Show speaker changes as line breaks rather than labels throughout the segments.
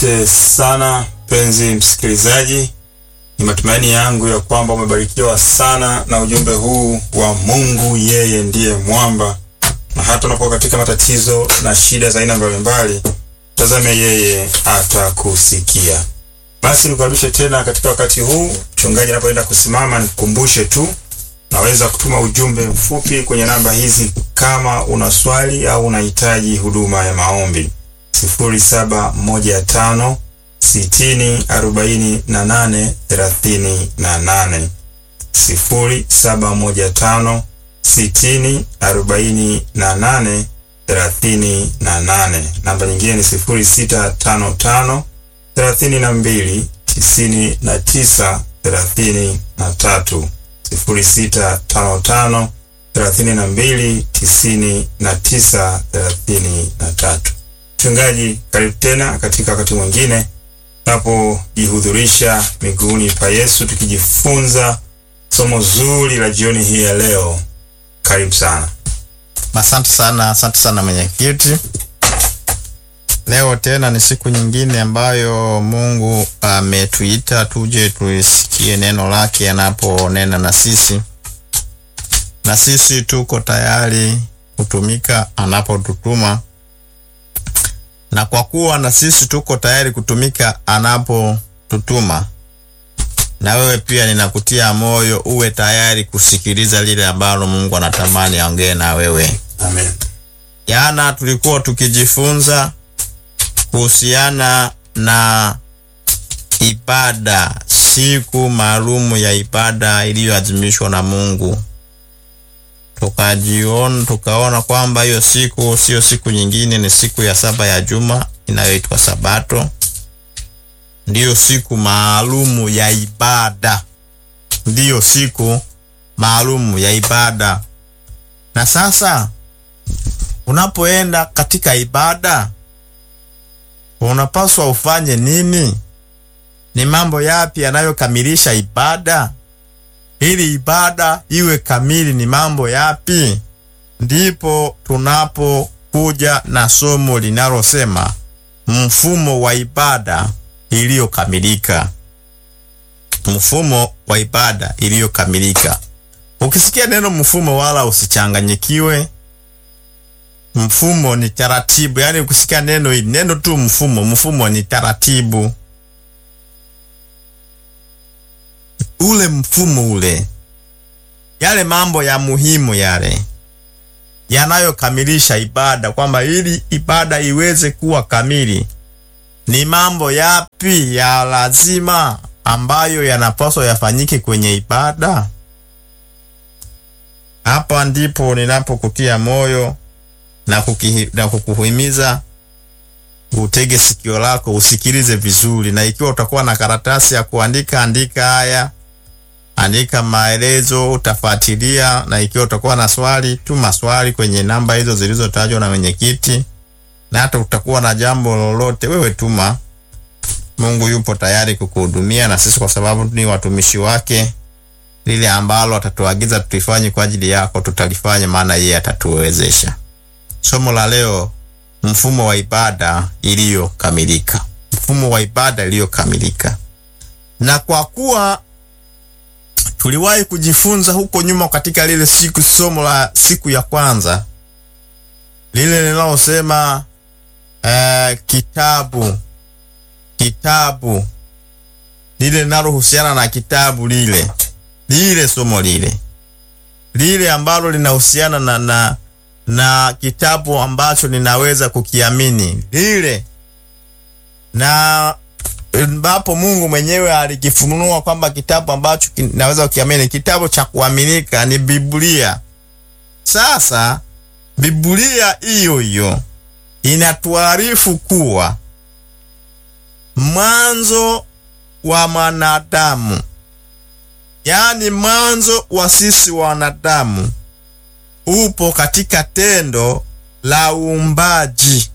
Asante sana mpenzi msikilizaji, ni matumaini yangu ya kwamba umebarikiwa sana na ujumbe huu wa Mungu yeye ndiye mwamba, na hata unapokuwa katika matatizo na shida za aina mbalimbali, tazame yeye atakusikia. Basi nikukaribishe tena katika wakati huu, mchungaji anapoenda kusimama, nikukumbushe tu naweza kutuma ujumbe mfupi kwenye namba hizi kama una swali au unahitaji huduma ya maombi: sifuri saba moja tano sitini arobaini na nane thelathini na nane sifuri saba moja tano sitini arobaini na nane thelathini na nane. Namba nyingine ni sifuri sita tano tano thelathini na mbili tisini na tisa thelathini na tatu sifuri sita tano tano thelathini na mbili tisini na tisa thelathini na tatu. Mchungaji, karibu tena katika wakati mwingine tunapojihudhurisha miguuni pa Yesu tukijifunza somo zuri la jioni hii ya leo. Karibu sana.
Asante sana, asante sana mwenyekiti. Leo tena ni siku nyingine ambayo Mungu ametuita tuje tulisikie neno lake anaponena na sisi, na sisi tuko tayari kutumika anapotutuma, na kwa kuwa na sisi tuko tayari kutumika anapotutuma, na wewe pia ninakutia moyo uwe tayari kusikiliza lile ambalo Mungu anatamani aongee na wewe.
Amen.
Jana tulikuwa tukijifunza kuhusiana na ibada, siku maalumu ya ibada iliyoadhimishwa na Mungu. Tukajiona, tukaona kwamba hiyo siku sio siku nyingine, ni siku ya saba ya juma inayoitwa Sabato. Ndiyo siku maalumu ya ibada, ndiyo siku maalumu ya ibada. Na sasa unapoenda katika ibada unapaswa ufanye nini? Ni mambo yapi yanayokamilisha ibada? Ili ibada iwe kamili, ni mambo yapi? Ndipo tunapokuja na somo linalosema mfumo wa ibada iliyokamilika. Mfumo wa ibada iliyokamilika. Ukisikia neno mfumo, wala usichanganyikiwe. Mfumo ni taratibu, yaani ukisikia neno hili neno tu mfumo, mfumo ni taratibu. Ule mfumo ule, yale mambo ya muhimu yale yanayokamilisha ibada, kwamba ili ibada iweze kuwa kamili, ni mambo yapi ya lazima ambayo yanapaswa yafanyike kwenye ibada? Hapa ndipo ninapokutia moyo na, kukihi, na kukuhimiza utege sikio lako usikilize vizuri, na ikiwa utakuwa na karatasi ya kuandika, andika haya, andika maelezo, utafuatilia. Na ikiwa utakuwa na swali, tuma swali kwenye namba hizo zilizotajwa na mwenyekiti, na hata utakuwa na jambo lolote, wewe tuma. Mungu yupo tayari kukuhudumia, na sisi kwa sababu ni watumishi wake, lile ambalo atatuagiza tulifanye kwa ajili yako tutalifanya, maana yeye atatuwezesha. Somo la leo, mfumo wa ibada iliyokamilika. Mfumo wa ibada iliyokamilika. Na kwa kuwa tuliwahi kujifunza huko nyuma katika lile siku, somo la siku ya kwanza lile linalosema eh, kitabu kitabu lile linalohusiana na kitabu lile lile somo lile lile ambalo linahusiana na na na kitabu ambacho ninaweza kukiamini lile, na ambapo Mungu mwenyewe alikifunua kwamba kitabu ambacho ninaweza kukiamini, kitabu cha kuaminika ni Biblia. Sasa Biblia hiyo hiyo inatuarifu kuwa mwanzo wa mwanadamu, yaani mwanzo wa sisi wanadamu upo katika tendo la uumbaji,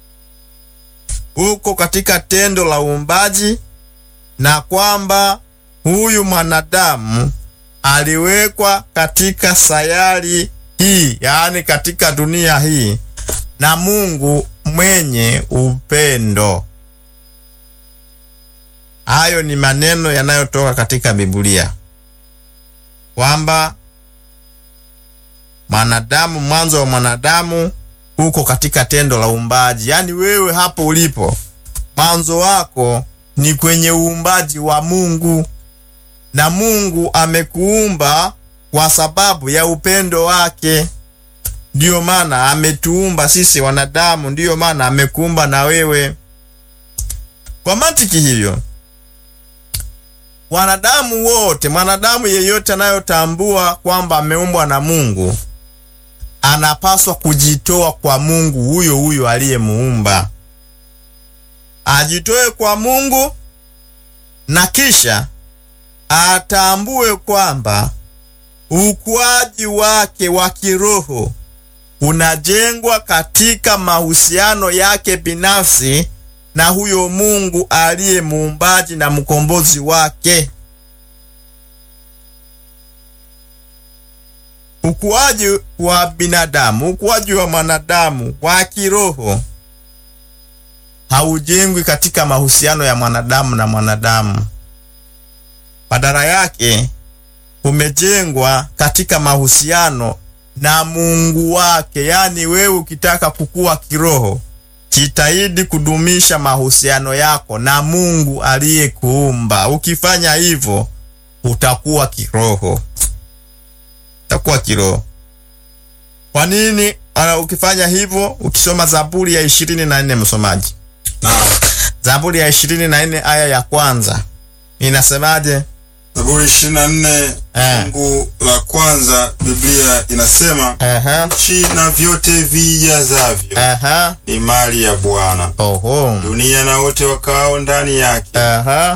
uko katika tendo la uumbaji, na kwamba huyu mwanadamu aliwekwa katika sayari hii, yaani katika dunia hii na Mungu mwenye upendo. Hayo ni maneno yanayotoka katika Biblia kwamba mwanadamu, mwanzo wa mwanadamu uko katika tendo la uumbaji. Yaani wewe hapo ulipo, mwanzo wako ni kwenye uumbaji wa Mungu, na Mungu amekuumba kwa sababu ya upendo wake. Ndiyo maana ametuumba sisi wanadamu, ndiyo maana amekuumba na wewe. Kwa mantiki hiyo, wanadamu wote, mwanadamu yeyote anayotambua kwamba ameumbwa na Mungu anapaswa kujitoa kwa Mungu huyo huyo aliyemuumba, ajitoe kwa Mungu na kisha atambue kwamba ukuaji wake wa kiroho unajengwa katika mahusiano yake binafsi na huyo Mungu aliye muumbaji na mkombozi wake. Ukuaji wa binadamu, ukuaji wa mwanadamu wa kiroho haujengwi katika mahusiano ya mwanadamu na mwanadamu. Badala yake umejengwa katika mahusiano na Mungu wake. Yaani wewe ukitaka kukua kiroho, jitahidi kudumisha mahusiano yako na Mungu aliyekuumba. Ukifanya hivyo, utakuwa kiroho, utakuwa kiroho. Kwa nini? Ana, ukifanya hivyo, ukisoma Zaburi ya ishirini na nne msomaji,
Naam.
Zaburi ya ishirini na nne aya ya kwanza inasemaje?
Zaburi 24
Eh.
fungu la kwanza, Biblia inasema
Aha,
nchi na vyote vijazavyo
aha,
ni mali ya Bwana,
oho,
dunia na wote wakaao ndani yake.
aha.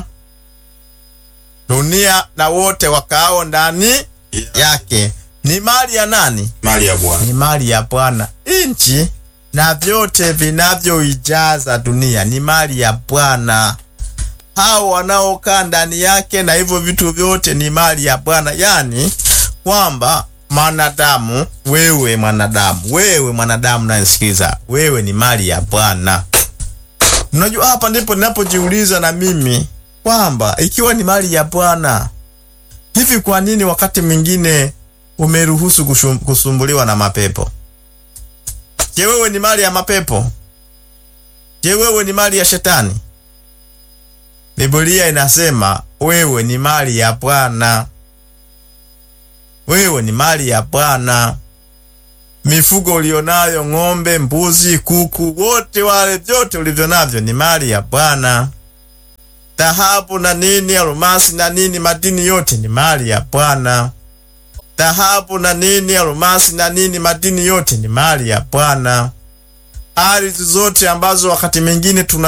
Dunia na wote wakaao ndani yake ni mali ya nani?
Mali ya Bwana.
Ni mali ya Bwana. Nchi na vyote vinavyoijaza dunia ni mali ya Bwana. Hao wanaokaa ndani yake na hivyo vitu vyote ni mali ya Bwana, yaani kwamba mwanadamu, wewe mwanadamu, wewe mwanadamu nayesikiza, wewe ni mali ya Bwana. Unajua, hapa ndipo ninapojiuliza na mimi kwamba ikiwa ni mali ya Bwana, hivi kwa nini wakati mwingine umeruhusu kushum- kusumbuliwa na mapepo? Je, wewe ni mali ya mapepo? Je, wewe ni mali ya shetani? Biblia inasema wewe ni mali ya Bwana, wewe ni mali ya Bwana. Mifugo ulionayo, ng'ombe, mbuzi, kuku, wote wale, vyote ulivyo navyo ni mali ya Bwana. Dhahabu na nini, almasi na nini, madini yote ni mali ya Bwana. Dhahabu na nini, almasi na nini, madini yote ni mali ya Bwana. Ardhi zote ambazo wakati mwingine tuna